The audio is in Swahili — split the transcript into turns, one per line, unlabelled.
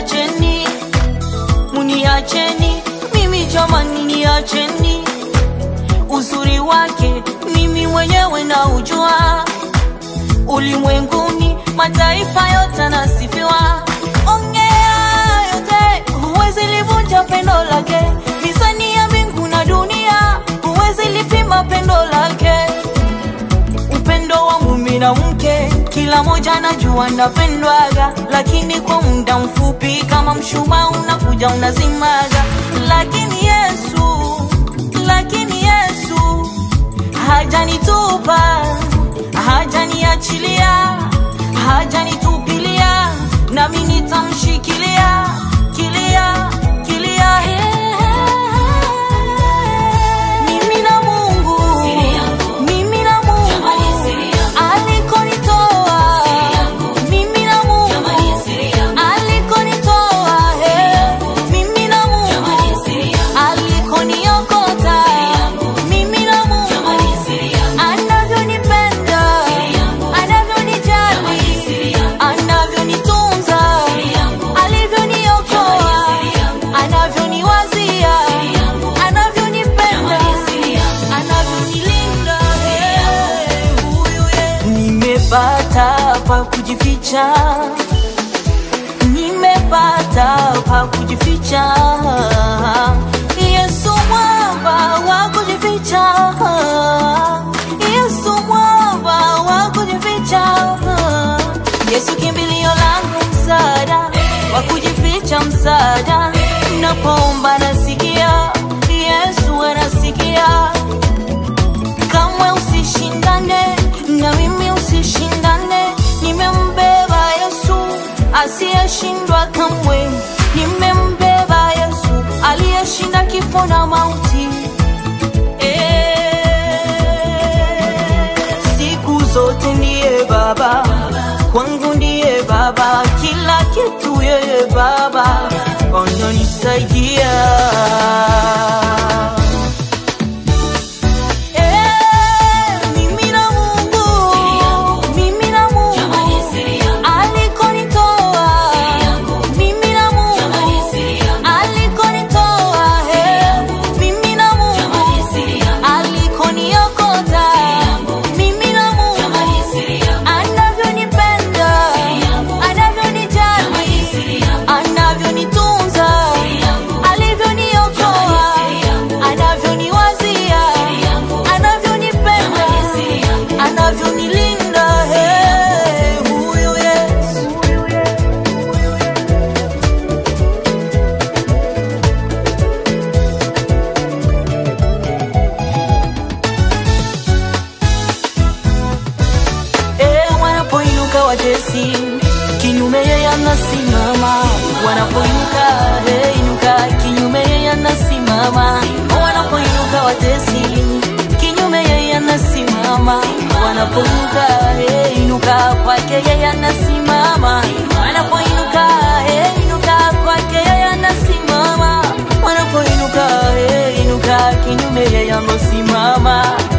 muniacheni, muniacheni, mimi jamani, niacheni. Uzuri wake mimi mwenyewe na ujua, ulimwenguni mataifa yote anasifiwa. Ongea yote, huwezi livunja pendo lake, mizani ya mbingu na dunia, huwezi lipima pendo lake upendo wa mume na mke, kila moja anajua napendwaga, lakini kwa muda mfupi, kama mshumaa unakuja unazimaga. Lakini Yesu, lakini Yesu hajanitupa, hajaniachilia, hajanitupilia, nami nitamshikilia kilia kilia. Mimi na Mungu, mimi na Mungu alikonitoa, mimi na Mungu alikonitoa, eh, mimi na Mungu alikoniokota, mimi na Mungu anavyonipenda, anavyonijali, anavyonitunza, alivyoniokoa, anavyoniwazia, anavyonipenda, anavyonilinda, eh, huyu ye- nimepata pa kujificha nimepata pa kujificha Yesu mwamba wa kujificha Yesu mwamba wa kujificha Yesu kimbilio langu msaada wa kujificha msaada napoomba nasikia Yesu anasikia kamwe usishindane na mimi usishindane nimembeba yesu asiyeshindwa kamwe nimembeba yesu aliyeshinda kifo na mauti Eh, siku zote ndiye baba kwangu ndiye baba kila kitu yeye baba ananisaidia Eh, mimi na Mungu, mimi na Mungu alikonitoa, mimi na Mungu alikonitoa, eh, mimi na Mungu alikoniokota, mimi na Mungu anavyonipenda, anavyonijali, anavyonitunza, alivyoniokoa, anavyoniwazia, anavyonipenda, anavyonilinda, eh, huyu Yesu. Eh, wanapoinuka watesi kinyume yeye anasimama wanapoinuka hey, inuka kinyume yeye anasimama wanapoinuka watesi kinyume yeye anasimama wanapoinuka hey, inuka kwake yeye anasimama wanapoinuka hey, inuka kwake yeye anasimama wanapoinuka hey, inuka kinyume yeye anasimama